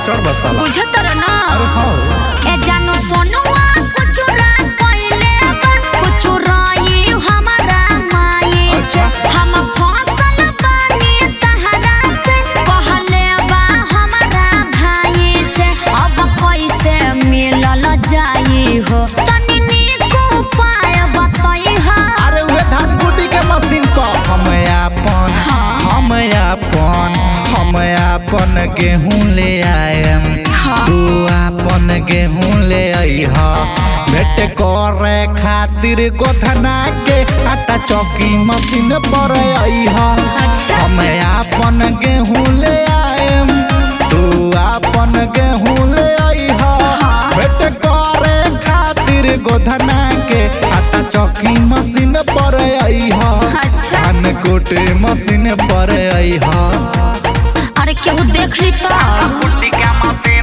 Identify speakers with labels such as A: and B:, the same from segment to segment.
A: Master बसाला
B: बुझत रह ना
A: अरे हाँ
B: ए जानो सोनुआ कुचुरा कइले बा कुचुराई हमारा माई से
A: अच्छा।
B: हम फसल बानी तहरा से कहले बा हमारा भाई से अब कैसे मिलल जाई हो तनी नीक उपाय बताई हा
A: अरे उहे धान कुटी के मशीन पर हम अपन हम अपन हम अपन गेहूं ले आएम तू अपन गेहूं ले अइह भेट करे खातिर गोधना के आटा चौकी मशीन पर अइह
B: अच्छा।
A: हम अपन गेहूं ले आएम तू अपन गेहूं ले अइह भेट करे खातिर गोधना के आटा चौकी मशीन पर अइह
B: अच्छा
A: धान कोटे मशीन पर अइह
B: अरे केहू देख ली तो
A: कुट्टी का मशीन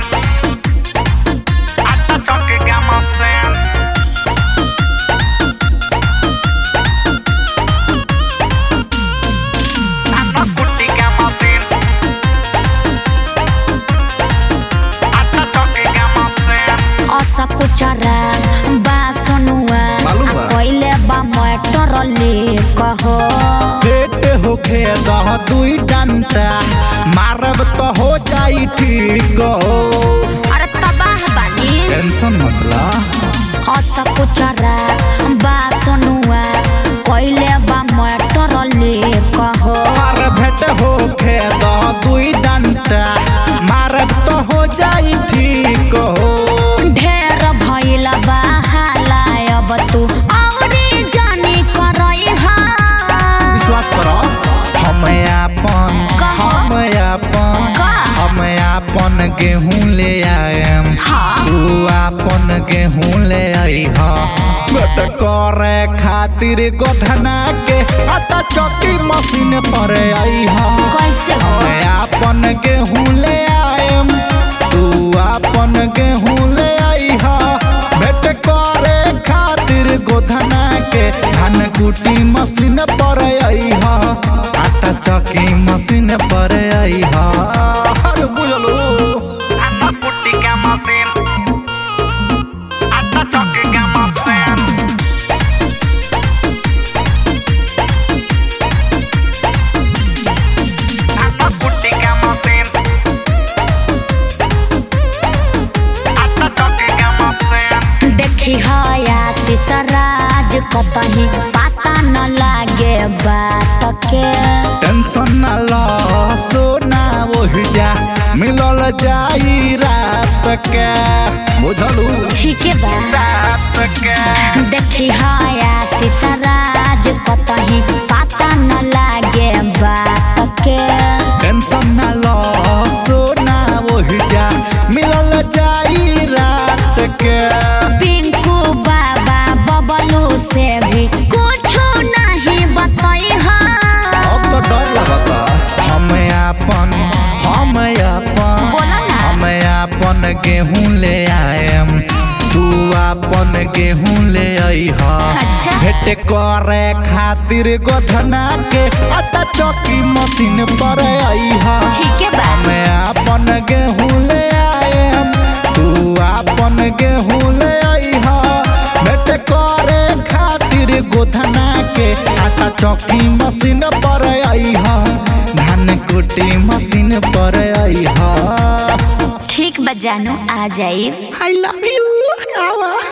A: आटा चौकी का मशीन आटा कुट्टी का मशीन आटा चौकी का मशीन
B: असा कुचरा बा सोनुआ
A: मालूम बा?
B: आ कइले बा मटर ले कहो
A: पेट होखे दह दुई डंटा मारब तो हो जाई ठीक हो
B: अरे तबाह बानी
A: टेंशन मतलब
B: असा कुचरा बा सोनुआ कइले बा मटर ले कहो
A: मार भेट होखे दह दुई डंटा मारब तो हो जाई ठीक हो
B: ढेर भइल बा हालाय अब तू औरी जानी करई हा
A: विश्वास करो हम अपन
B: कहो।
A: हम अपन
B: का?
A: हम अपन गेहूं ले आएम
B: हाँ।
A: तू अपन गेहूं ले अइह बट करे खातिर गोधना के आटा चौकी मशीन पर अइह
B: कैसे हो
A: हम अपन गेहूं ले आएम तू अपन गेहूं ले अइह भेट करे खातिर गोधना के धान कुटी मशीन पर अइह आटा चौकी मशीन पर अइह अरे बुझलो आटा कुटी का मशीन आटा चौकी का मशीन आटा कुटी का मशीन आटा चौकी का मशीन
B: देखी हया सिसराज कतही पता न लागे बात के
A: टेंशन न लो सोना वही जा मिलल जाई रात के बुझलू
B: ठीक बा
A: रात के
B: देखी हया सिसराज कतही पता न लागे बात के
A: टेंशन न लो सोना वही जा मिलल जाई रात के
B: पिंकू बाबा बबलू से भी कुछ नहीं बताई हा
A: अब तो डर लगता हम अपन हम अपन
B: बोला ना।
A: हम अपन गेहूं ले आएम तू अपन गेहूं ले अइह
B: अच्छा।
A: भेट करे खातिर गोधना के आटा चौकी मशीन पर अइह
B: ठीक बा
A: हम अपन गेहूं ले आएम तू अपन गेहूं ले अइह भेट करे खातिर गोधना के आटा चौकी मशीन पर अइह धान कुटी मशीन पर अइह
B: ठीक बा जानू आ जाई
A: आई लव यू